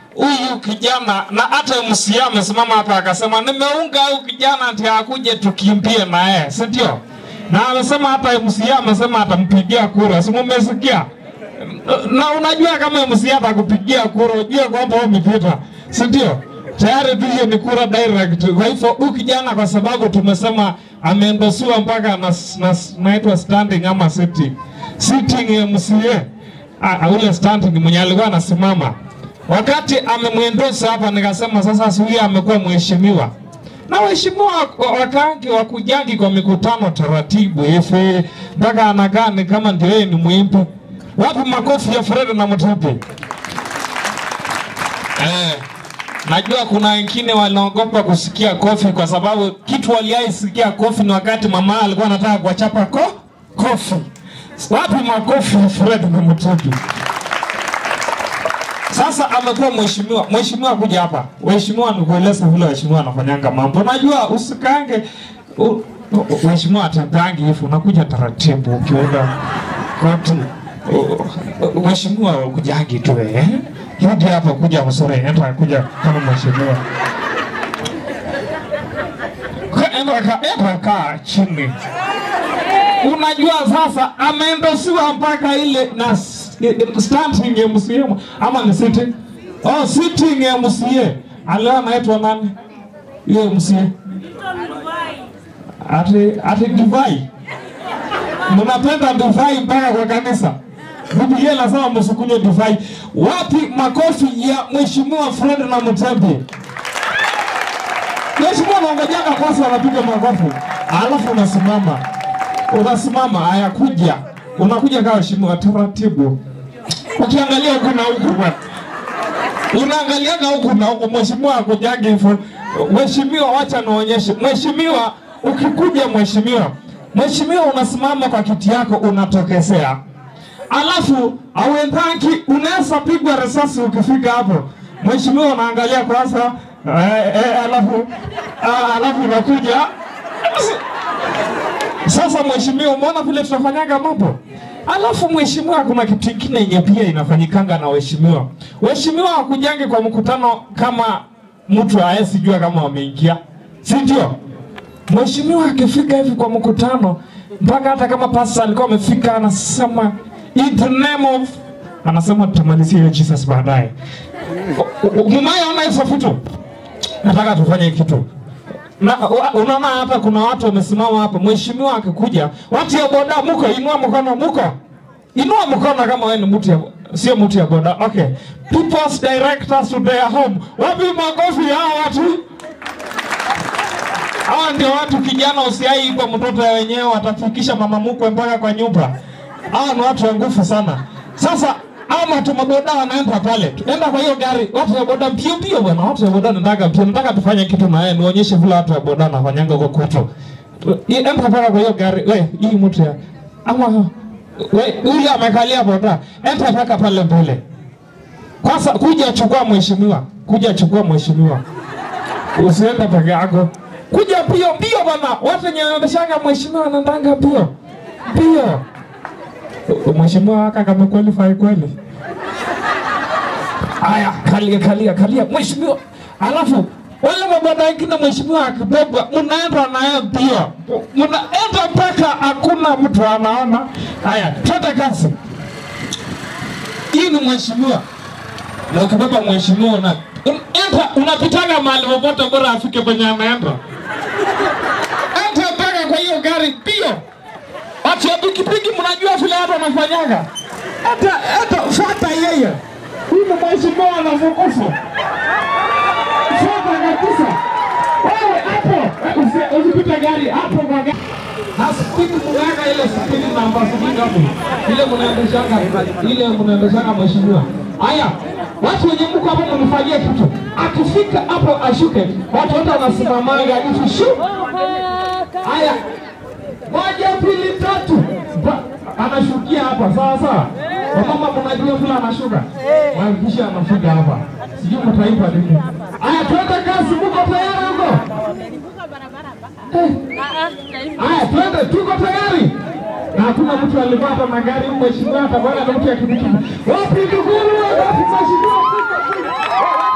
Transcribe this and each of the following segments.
huyu kijana na hata MCA amesimama hapa akasema nimeunga huyu kijana ndio akuje tukimbie na yeye, si ndio? Na amesema hata MCA amesema atampigia kura, si mumesikia? Na unajua kama MCA atakupigia kura, ujue kwamba wewe umepita, si ndio? Tayari tu hiyo ni kura direct. Kwa hivyo huyu kijana kwa sababu tumesema ameendosiwa mpaka na, na, naitwa standing ama sitting. Sitting MCA. Ah, ule standing mwenye alikuwa anasimama. Wakati amemwendosa hapa nikasema sasa Suia amekuwa mheshimiwa. Na waheshimiwa wakangi wakujangi kwa mikutano taratibu hivi mpaka anakaa ni kama ndio yeye ni mwimbi. Wapi makofi ya Fred na Mutebi? Eh, najua kuna wengine wanaogopa kusikia kofi kwa sababu kitu waliaisikia kofi ni wakati mama alikuwa anataka kuwachapa ko kofi. Wapi makofi ya Fred na Mutebi? Sasa amekuwa mheshimiwa. Mheshimiwa kuja hapa. Mheshimiwa nikueleza vile mheshimiwa anafanyanga mambo. Unajua usikange u- u- mheshimiwa atapangi hivi unakuja taratibu ukienda koti. U- u- Mheshimiwa kujangi tu eh. Rudi hapa kuja msore enda kuja kama mheshimiwa. Ka- Enda ka enda kaa chini. Unajua sasa ameendosiwa mpaka ile na s- standing MCA ama ni sitting? Oh, sitting MCA. Alio anaitwa nani? Hiyo MCA. Ati ati divai. Mnapenda divai mpaka kwa kanisa. Biblia inasema msikunywe divai. Wapi makofi ya Mheshimiwa Fred na Mutebi? Mheshimiwa anaongojanga kwanza anapiga makofi. Alafu unasimama unasimama, haya kuja, unakuja kama mheshimiwa taratibu, ukiangalia huku na huku bwana, unaangaliaga huku na huku, mheshimiwa akujagi hivyo. Mheshimiwa, wacha naonyeshe. Mheshimiwa, ukikuja mheshimiwa, mheshimiwa, unasimama kwa kiti yako, unatokezea alafu auendaki, unaweza pigwa risasi ukifika hapo. Mheshimiwa, unaangalia kwanza eh, eh, alafu ah, alafu unakuja sasa mheshimiwa, umeona vile tunafanyaga mambo. Alafu mheshimiwa, kuna kitu kingine yenye pia inafanyikanga na waheshimiwa. Waheshimiwa hakujangi kwa mkutano kama mtu aesijua kama wameingia, si ndio? Mheshimiwa akifika hivi kwa mkutano, mpaka hata kama pasta alikuwa amefika, anasema in the name of, anasema tutamalizia hiyo Jesus baadaye. Mumeona hizo vitu? Nataka tufanye kitu na wa- unaona hapa kuna watu wamesimama hapa, mheshimiwa akikuja, watu ya boda muko, inua mkono, muko, inua mkono kama wewe ni mtu ya sio mtu ya boda. Okay, people's directors to their home, wapi makofi hao watu? Hawa ndio watu kijana, usiai kwa mtoto ya wenyewe, watafikisha mama mkwe mpaka kwa nyumba. Hawa ni watu wa nguvu sana. Sasa ama watu maboda wanaenda pale, enda kwa hiyo gari, watu wa boda mbio mbio bwana, watu wa boda nataka mbio, nataka tufanye kitu na yeye, nionyeshe vile watu wa boda wanafanyanga huko kwetu. Enda mpaka kwa hiyo gari, we hii mtu ya ama we huyu amekalia boda, enda mpaka pale mbele. Kwanza kuja chukua mheshimiwa, kuja chukua mheshimiwa, usiende peke yako, kuja mbio mbio bwana, watu wenye wameshanga mheshimiwa wanaendanga mbio mbio. Mheshimiwa waka kama qualify kweli. Aya, kalia kalia kalia mheshimiwa. Alafu wale mabwana wengine mheshimiwa akibeba, mnaenda naye mbio, mnaenda mpaka hakuna mtu anaona. Haya, twende kazi. Hii ni mheshimiwa, na ukibeba mheshimiwa una enda, unapitaga mahali popote, bora afike penye anaenda. Enda mpaka kwa hiyo gari mbio. Watu wa pikipiki mnajua vile watu wanafanyaga. Hata hata fuata yeye. Huyu ni mheshimiwa anavukufu. Fuata kabisa. Wewe hapo usi- usipite gari hapo kwa gari. Na spidi mganga ile spidi namba sijui ngapi. Ile mnaendeshanga ile mnaendeshanga mheshimiwa. Haya, watu wenye mko hapo mnifanyie kitu. Akifika hapo ashuke. Watu wote wanasimamaga hivi shu. Haya, moja pili tatu Ba- anashukia hapa sawa sawa wamama mnajua vile anashuka hakikisha anafika hapa sijui mtaipa nini haya twende kazi muko tayari huko haya twende tuko tayari na hakuna mtu alikuwa hata na gari mheshimiwa hata bwana na mtu ya kipikipiki wapi ndugu wapi mheshimiwa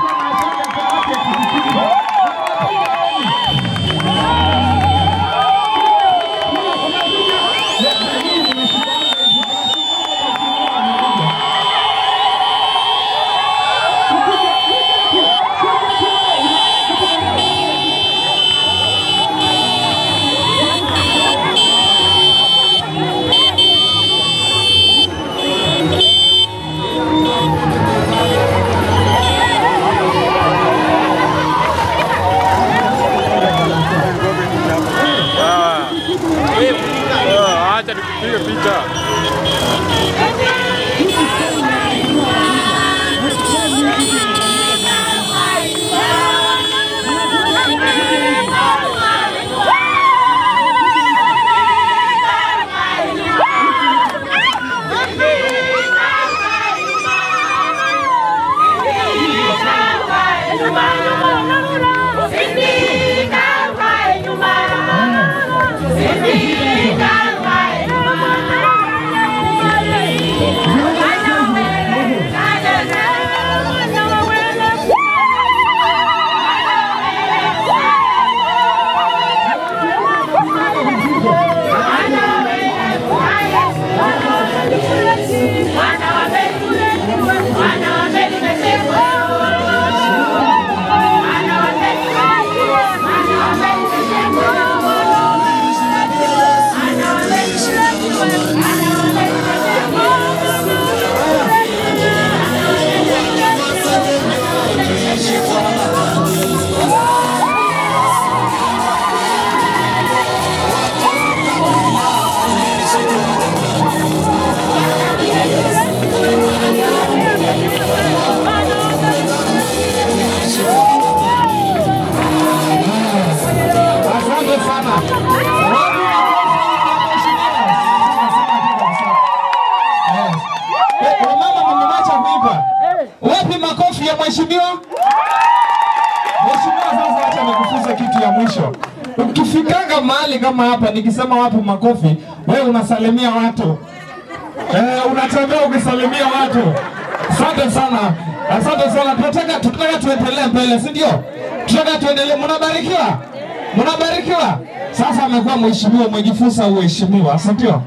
makofi ya mheshimiwa. Mheshimiwa, sasa acha nikufunze kitu ya mwisho. Ukifikanga mahali kama hapa, nikisema wapi makofi, wewe unasalimia watu eh, unatembea ukisalimia watu. Asante sana, asante sana. Tunataka tunataka tuendelee mbele, si ndio? Tunataka tuendelee. Mnabarikiwa, mnabarikiwa. Sasa amekuwa mheshimiwa, umejifunza uheshimiwa, si ndio?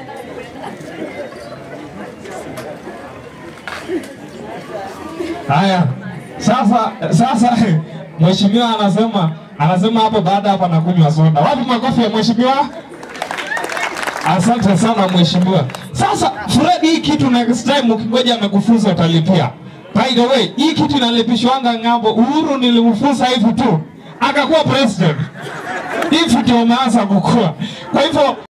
Haya, sasa sasa mheshimiwa anasema anasema hapo baada hapa nakunywa soda. Wapi makofi ya mheshimiwa? Asante sana mheshimiwa. Sasa Fred, hii kitu next time ukingoja amekufunza utalipia. By the way, hii kitu inalipishwanga ng'ambo. Uhuru nilimfunza hivi tu akakuwa president. Hivi ndio umeanza kukua. Kwa hivyo